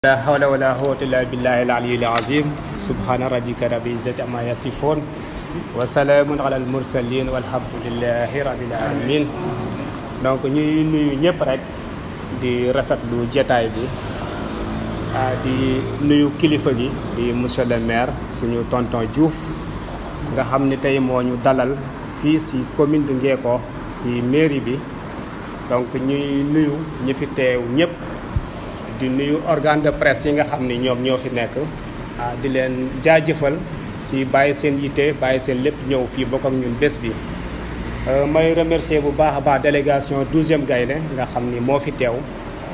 la hawla wala quwwata illa billahi al-aliyyil azim subhana rabbika rabbil izzati amma yasifun wa salaamun ala al-mursalin walhamdulillahi rabbil alamin donc ñuy nuyu ñëpp rek di rafetlu jataay bi ah di nuyu kilifa gi di monsieur le maire suñu tonton Diouf nga xam ni tey moo ñu dalal fii si commune de Ngékokh si mairie bi donc ñuy nuyu ñi fi teew ñëpp di nuyu organe de presse yi nga xam ni ñoom ñoo fi nekk ah di leen jaajëfal si bàyyi seen yitte bàyyi seen lépp ñëw fii bokk ak ñun bés bi. may remercier bu baax a baax délégation douzième gaynde nga xam ni moo fi teew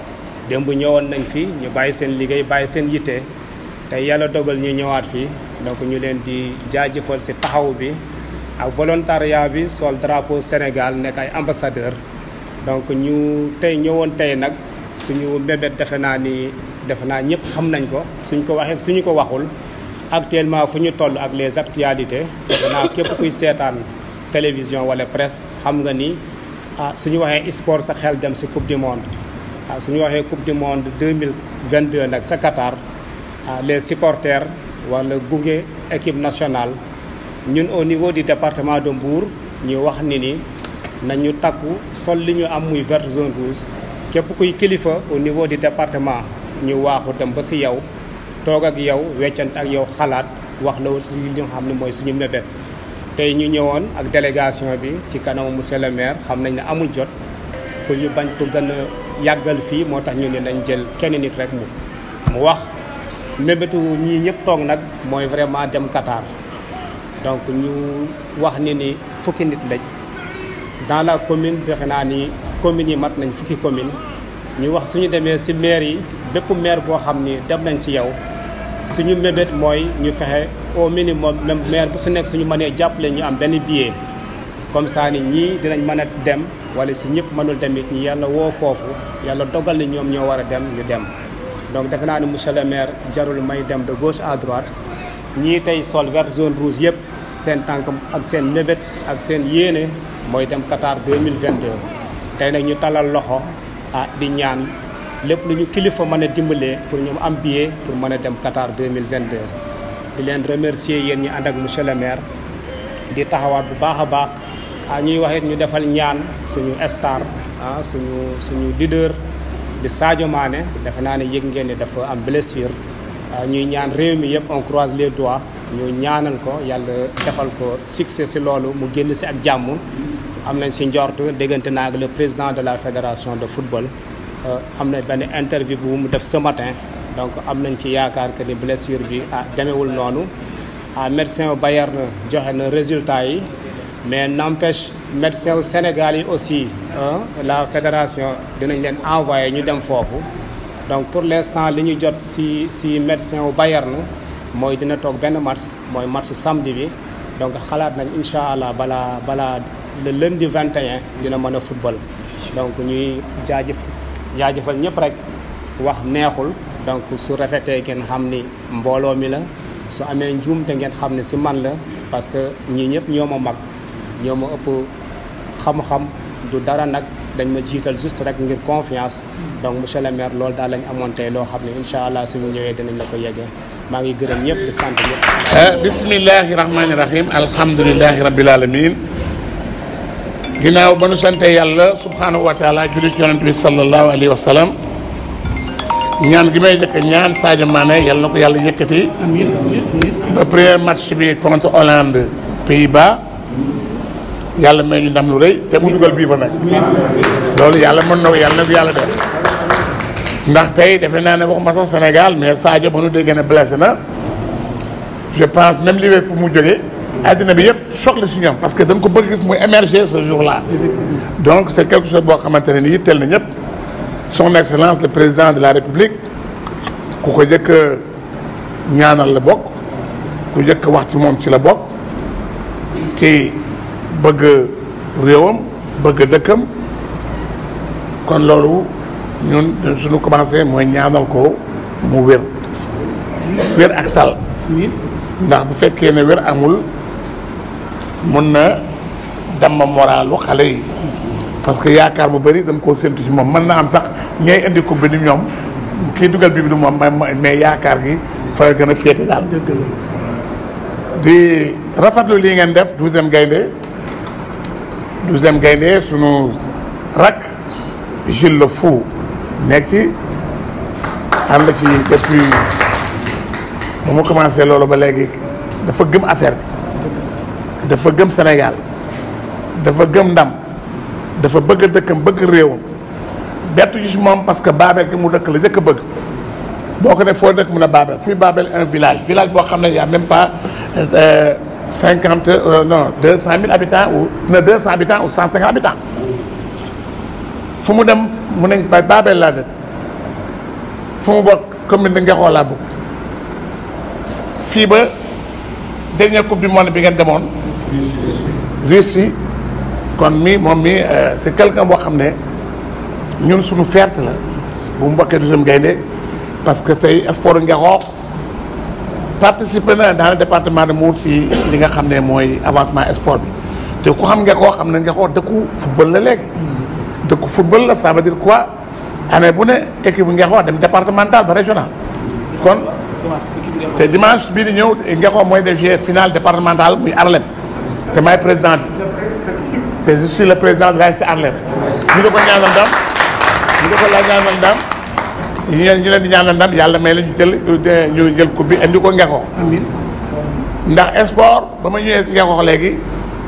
démb ñëwoon nañ fi ñu bàyyi seen liggéey bàyyi seen yitte te yàlla dogal ñu ñëwaat fii donc ñu leen di jaajëfal si taxaw bi ak volontariat bi sol drapeau Sénégal nekk ay ambassadeur donc ñu tey ñëwoon tey nag. suñu mbébét defe naa ni defe naa ñëpp xam nañ ko suñ ko waxee suñu ko waxul actuellement fu ñu toll ak les actualités defe naa képp kuy seetaan télévision wala presse xam nga ni ah suñu waxee sport sa xel dem si coupe du monde ah suñu waxee coupe du monde 2022 nag sa Qatar ah les supporters wala gunge équipe nationale ñun au niveau du département de Mbour ñu wax ni ni nañu takku sol li ñu am muy vert zone rouge képp kuy kilifa au niveau du département ñu waaxu dem ba si yow toog ak yow weccant ak yow xalaat wax la si li nga xam ne mooy suñu mébét tey ñu ñëwoon ak délégation bi ci kanamu monsieur le maire xam nañ ne amul jot pour ñu bañ ko gën a yàggal fii moo tax ñu ne nañ jël kenn nit rek mu mu wax mébétu ñii ñëpp toog nag mooy vraiment dem Qatar donc ñu wax ni ni fukki nit lañ dans la commune defe naa ni communes yi mat nañ fukki commune ñu wax suñu demee ci maire yi bépp maire boo xam ni dem nañ ci yow suñu mébét mooy ñu fexe au minimum même maire bu su nekk suñu mënee jàppale ñu am benn billet comme ça ni ñii dinañ mën a dem wala si ñëpp mënul dem it ñi yàlla woo foofu yàlla dogal ni ñoom ñoo war a dem ñu dem donc defe naa ni monsieur le maire jarul may dem de gauche à droite ñii tey sol vert zone rouge yëpp seen tànk ak seen mébét ak seen yéene mooy dem Qatar 2022 tey nag ñu talal loxo ah di ñaan lépp lu ñu kilifa mën a dimbalee pour ñu am billet pour mën a dem Qatar 2022 di leen remercier yéen ñi ànd ak monsieur le maire di taxawaat bu baax a baax ah ñuy wax it ñu defal ñaan suñu star ah suñu suñu leader di Sadio Mané defe naa ne yëg ngeen ni dafa am blessure ñuy ñaan réew mi yëpp on croise les doigts ñu ñaanal ko yàlla defal ko succès si loolu mu génn si ak jàmm am nañ si njort déggante naa ak le président de la fédération de football am na benn interview bu mu def ce matin donc am nañ ci yaakaar que ni blessure bi ah demewul noonu ah médecin Bayern joxe na résultat yi mais n'empêche médecin wu Sénégal yi aussi la fédération dinañ leen envoyé ñu dem foofu donc pour l'instant li ñu jot si si médecin wu Bayern mooy dina toog benn match mooy match samedi bi donc xalaat nañ incha allah balaa balaa le lundi 21 dina mën a football donc ñuy jaajëf jaajëfal ñëpp rek wax neexul donc su rafetee ngeen xam ni mbooloo mi la su amee njuum te ngeen xam ne si man la parce que ñii ñëpp ñoo ma mag ñoo ma ëpp xam-xam du dara nag dañ ma jiital juste rek ngir confiance donc monsieur le maire loolu daal lañ amoon tey loo xam ne incha allah suñu ñëwee dinañ la ko yeggee maa ngi gërëm ñëpp di sant ñëpp. bismillahi rahmaani rahim alhamdulilahi rabbil alamin ginnaaw ba nu sante yàlla subhanahu wa taala julli ci yonent bi sallallahu alayhi wa sallam ñaan gi may jëkk ñaan Sadio Mané yàlla na ko yàlla yëkkati ba premier match bi contre Hollande Pays-Bas yàlla may ñu ndam lu rëy te mu dugal bii ba nag loolu yàlla mën na ko yàlla na ko yàlla def ndax tey defe naa ne waxuma sax Sénégal mais Sadio ba nu déggee ne blessé na je pense même Liverpool mu jógee àddina bi yëpp choc la si ñoom parce que dañ ko bëgg gis muy émerger ce jour là donc c' est quelque chose boo xamante ne ni yitteel na ñëpp son excellence le président de la république ku ko jëkk ñaanal la bokk ku jëkk wax ci moom ci la bokk ci bëgg réewam bëgg dëkkam kon loolu ñun suñu commencé mooy ñaanal ko mu wér wér ak tal ndax bu fekkee ne wér amul mun na damma moralu xale yi parce que yaakaar bu bëri dañ koo séntu ci moom mën na am sax ñay indi coupe bi ni ñoom kii dugal bi bi du moom mais mais yaakaar gi fa la gën a féete daal dëgg la di rafetlu lii ngeen def douzième gaynde douzième gaynde sunu rak Jules Le Fou nekk ci ànd ci depuis ba mu commencé loolu ba léegi dafa gëm affaire bi dafa gëm Sénégal dafa gëm ndam dafa bëgg dëkkam bëgg réewam bettu ci moom parce que Babel gi mu dëkk la jëkk a bëgg boo ko ne foo dëkk mun a Babel fii Babel un village village boo xam ne y a même pas cinquante non deux cent mille habitants ou non deux cent habitants ou cent cinquante habitants fu mu dem mu ne ba Babel laa dëkk fu mu bokk commune de Ngexoo laa bokk fii ba dernière coupe du monde bi ngeen demoon Russie kon mi moom mi c'est quelqu'un boo xam ne ñun suñu fierté la bu mu bokkee deuxième gaynde parce que tey sport Ngexoo participer na dans le département de Mbour ci li nga xam ne mooy avancement sport bi te ku xam Ngexoo xam ne Ngexoo dëkku football la léegi dëkku football la ça veut dire quoi année bu ne équipe bu Ngexoo dem départemental ba régional kon te dimanche bii di ñëw Ngexoo mooy def finale départemental muy Arlem te maay président bi te je suis le président de l'ASC Arlem ñu di ko ñaanal ndam ñu di ko la ñaanal ndam ñu leen ñu leen di ñaanal ndam yàlla may la ñu jël ñu jël coupe bi indi ko Ngexoo amiin ndax sport ba ma ñëwee Ngexoo léegi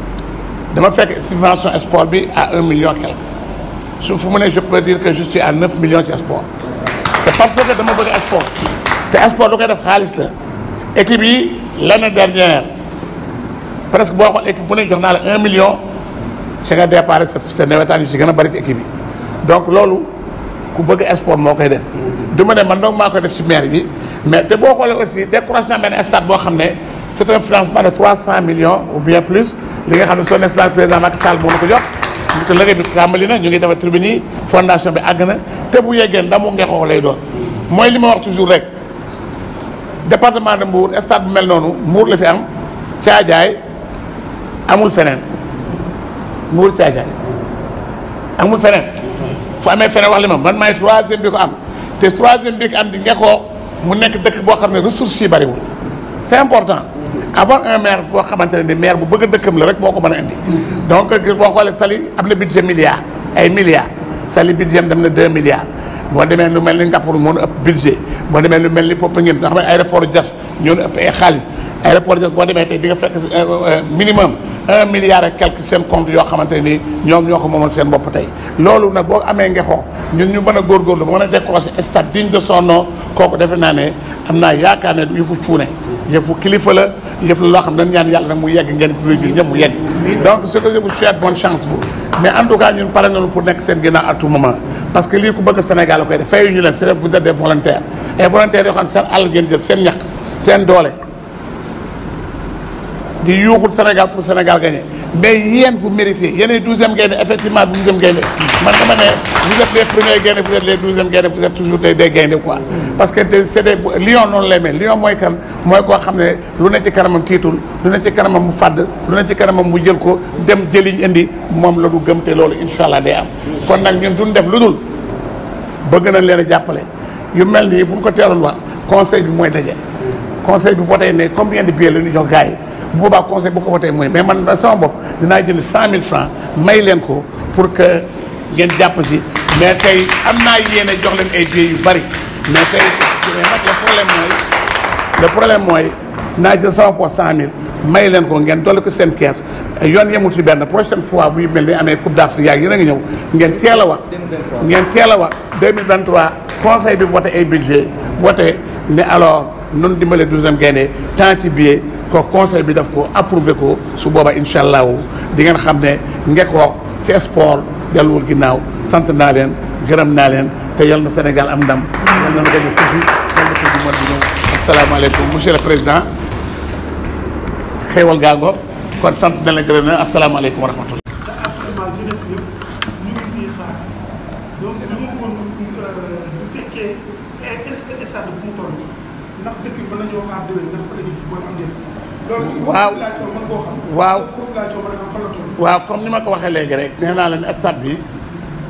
dama fekk subvention sport bi à un million quelque su fu mu ne je peux dire que je suis à neuf millions ci sport te parce que dama bëgg sport te sport du koy def xaalis la équipe yi l'année dernière presque boo xool équipe bu ne jox naa la un million ci nga départ sa sa nawetaan yi ci gën a bari ci équipe yi donc loolu ku bëgg sport moo koy def du ma ne man donc maa koy def ci maire bi mais te boo xoolee aussi découragé naa benn stade boo xam ne c'est un financement de trois cent millions ou bien plus li nga xam ne son excellence président Macky Sall moo na ko jox te liggéey bi tàmbali na ñu ngi defar tribune yi fondation bi àgg na te bu yeggee ndamu Ngexoo lay doon mooy li ma wax toujours rek département de Mbour stade bu mel noonu Mbour la fi am Caajaay amul feneen Mbour Caajaay amul feneen fu amee feneen wax li ma man maay troisième bi ko am te troisième bi ko am di Ngexoo mu nekk dëkk boo xam ne ressources yi bariwul c'est important avoir un maire boo xamante ne ni maire bu bëgg a dëkkam la rek moo ko mën a indi donc boo xoolee Saly am na budget milliard ay milliards Saly budget dem na deux milliards boo demee lu mel ni Ngaparou moo nu ëpp budget boo demee lu mel ni Popenguine nga xam ne aéroport Diass ñoo nu ëpp ay xaalis aéroport Diass boo demee tey di nga fekk minimum un milliard et quelque seen compte yoo xamante ne nii ñoom ñoo ko moomal seen bopp tey loolu nag boo amee Ngexoo ñun ñu mën a góorgóorlu ba mën a décrocher stade digne de son nom kooku defe naa ne am naa yaakaar ne du yëfu cuune yëfu kilifa la yëf la loo xam ne dañu ñaan yàlla nag mu yegg ngeen ko ñun ñëpp mu yegg donc ce que je vous souhaite bonne chance vous mais en tout cas ñun pare nañu pour nekk seen ginnaaw à tout moment parce que lii ku bëgg Sénégal la koy def fayu ñu leen c'est vous êtes des volontaires et volontaires yoo xam ne seen àll ngeen jël seen ñaq seen doole di yuuxul Sénégal pour Sénégal gagner mais yéen vous méritez yéenay douzième gaynde effectivement douzième gaynde man dama ne vous êtes les premiers gaynde vous êtes les douzième gaynde vous êtes toujours des des gaynde quoi parce que c'est des lion noonu lay mel lion mooy kan mooy koo xam ne lu ne ci kanamam tiitul lu ne ci kanamam mu fàdd lu ne ci kanamam mu jël ko dem jëliñ indi moom la du gëm te loolu incha allah day am kon nag ñun duñ def lu dul bëgg nañ leen a jàppale yu mel nii bu ñu ko teeloon wax conseil bi mooy daje conseil bi voté ne combien de billets la ñu jox gars yi bu boobaa conseil bu ko voté mooy mais man sama bopp dinaa jënd cent mille francs may leen ko pour que ngeen jàpp si mais tey am naa yéene jox leen ay billets yu bari mais tey mais nag le problème mooy le problème mooy naa jël sama poche cent mille may leen ko ngeen dolli ko seen kees yoon yemul ci benn prochaine fois buy mel ni amee coupe d'Afrique yaag yéen a ngi ñëw ngeen teel a wax ngeen teel a wax 2023 conseil bi voté ay budget voté ne alors noonu dimbale douzième gaynde tant ci billet ko conseil bi daf ko approuvé ko su booba incha allahu di ngeen xam ne Ngexoo ci sport delluwul ginnaaw sant naa leen gërëm naa leen te yal na Sénégal am ndam yal na gañe coupe bi yal na coupe du monde bi ñëw asalaamaaleykum monsieur le président xéewal gaango kon sant na leen gërëm na asalaamaaleykum wa rahmatullah te actuellement jeunesse bi ñu ngi siy xaar donc li ma bëggoon bu fekkee est-ce que stade fu mu toll ndax dëkk bi mën nañoo xaar déwén ndax fa la ñu football am déet. loolu il faut Waaw. population mën koo xam. Waaw. population mën a xam fan la toll. waaw comme ni ma ko waxee léegi rek nee naa leen stade bi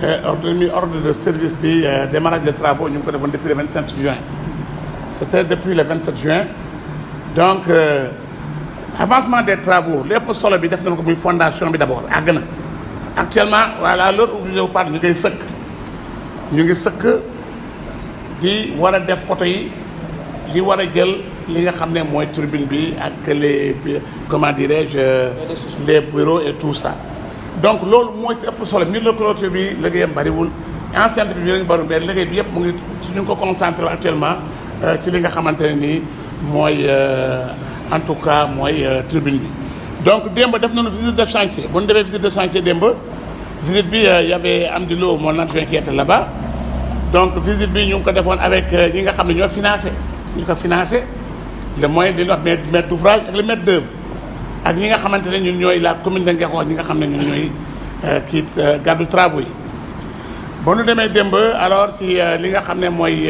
ordre mi ordre de service bi démarrage des travaux ñu ngi ko defoon depuis le 27 juin c'était depuis le 27 juin donc euh, avancement des travaux lépp solo bi def nañ ko muy fondation bi d'abord àgg na actuellement voilà l'heure où je vous parle ñu koy sëkk ñu ngi sëkk di war a def poto yi di war a jël li nga xam ne mooy turbine bi ak les comment dirais-je les bureaux et tout ça donc loolu mooy ci ëpp solo mur de clôture bi liggéeyam bariwul enceinte bi bi lañu bari mais liggéey bi yëpp mu ngi ñu ngi ko concentré actuellement ci li nga xamante ne nii mooy en tout cas mooy turbine bi donc démb def nañu visite de chantier bu ñu defee visite de chantier démb visite bi y avait Amdi Lo mon adjoint qui était là-bas donc visite bi ñu ngi ko defoon avec ñi nga xam ne ñoo financé ñu ko financé le moyen li ñuy wax maître d'ouvrage ak le maître d'œuvre ak ñi nga xamante ne ñun ñooy la commune de Ngexo ak ñi nga xam ne ñun ñooy kii gàddu travaux yi ba ñu demee démb alors ci li nga xam ne mooy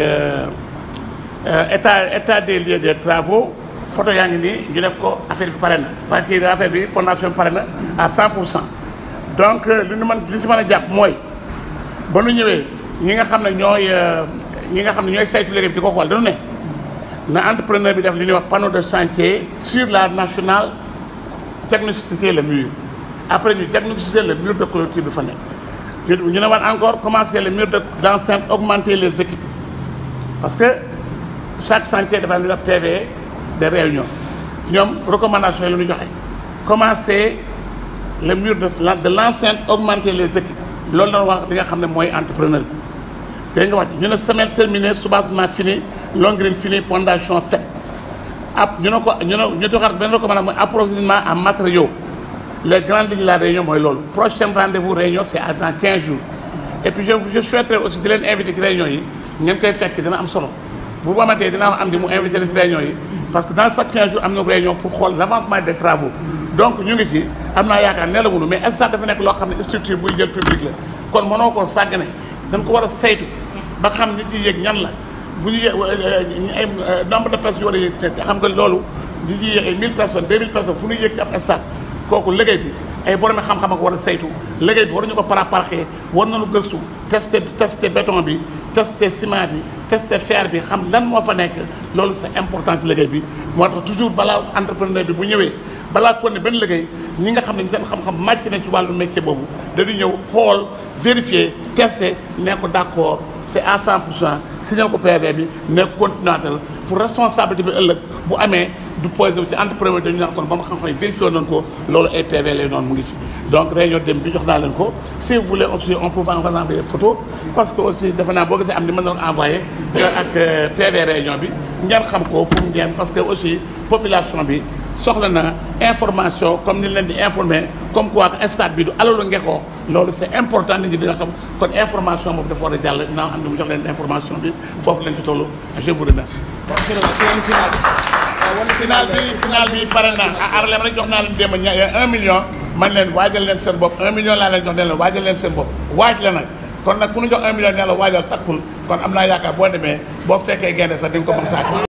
état état des lieux des travaux photo yaa ngi nii ñu def ko affaire bi pare na parce que affaire bi fondation bi pare na à 100 pour cent donc li ñu mën li ñu ci mën a jàpp mooy ba nu ñëwee ñi nga xam ne ñooy ñi nga xam ne ñooy saytu liggéey bi di ko xool dañu ne na entrepreneur bi def li ñuy wax panneau de chantier sur la nationale diagnostiquer le mur après ñu diagnostiquer le mur de clôture bi fa nekk ñu ne waat encore commencer le mur de d'enceinte augmenter les équipes parce que chaque chantier dafa am lu ñuy wax PV de réunion ñoom recommandation yi la ñu joxe commencer le mur de de l'enceinte augmenter les équipes loolu la wax li nga xam ne mooy entrepreneur bi dégg nga wax ñu ne semaine terminée soubassement fini longrine fini fondation faite ab ñu ne ko ñu ne ñu doxaat benn recommandation mooy approvisionnement en matériaux les grandes lignes de la réunion mooy loolu prochain rendez-vous réunion c'est dans 15 jours et puis je je souhaiterais aussi di leen inviter ci réunion yi ngeen koy fekk dina am solo bu amatee dina am di mu inviter leen ci réunion yi parce que dans chaque 15 jours am na réunion pour xool l'avancement des travaux donc ñu ngi ci am naa yaakaar ne la mënu mais instant dafa nekk loo xam ne structure buy jël public la kon mënoo koo sàggane dañ ko war a saytu ba xam nit yi yéeg ñan la bu ñu yéeg ay nombre de personnes yu war a yéeg xam nga loolu nit yi yéeg ay 1000 personnes 2000 personnes fu ñu yéeg ci ab stade kooku liggéey bi ay borom xam-xam ak war a saytu liggéey bi waruñu ko paraparxee war nañu gëstu tester tester béton bi tester ciment bi tester fer bi xam lan moo fa nekk loolu c'est important ci liggéey bi moo tax toujours balaa entrepreneur bi bu ñëwee balaa ko ne benn liggéey ñi nga xam ne seen xam-xam màcc na ci wàllu métier boobu dañuy ñëw xool vérifier tester ne ko d'accord c'est à 100 pour cent signal ko PV bi ne ko continuateur pour responsabilité bi ëllëg bu amee du posé wu ci entrepreneur dañu naan kon ba ma xam-xam yi vérifié noonu ko loolu ay PV lay noonu mu ngi fi donc réunion dem bi jox naa leen ko si vous voulez aussi on peut vous envoyer photo parce que aussi defe naa boo gisee am ni mën na envoyé ak PV réunion bi ngeen xam ko pour ngeen parce que aussi population bi soxla na information comme ni leen di informer comme quoi que stade bi du alalu Ngexo loolu c'est important nit ñi dina xam kon information boobu dafa war a jàll dinaa am ni mu jox leen information bi foofu leen ci tollu je vous remercie. final bi final bi pare naa à Arlem rek jox naa leen démb un million man leen waajal leen seen bopp un million laa leen jox ne leen waajal leen seen bopp waaj la nag kon nag ku ñu jox un million ne la waajal takkul kon am naa yaakaar boo demee boo fekkee gaynde sax di nga ko mën saako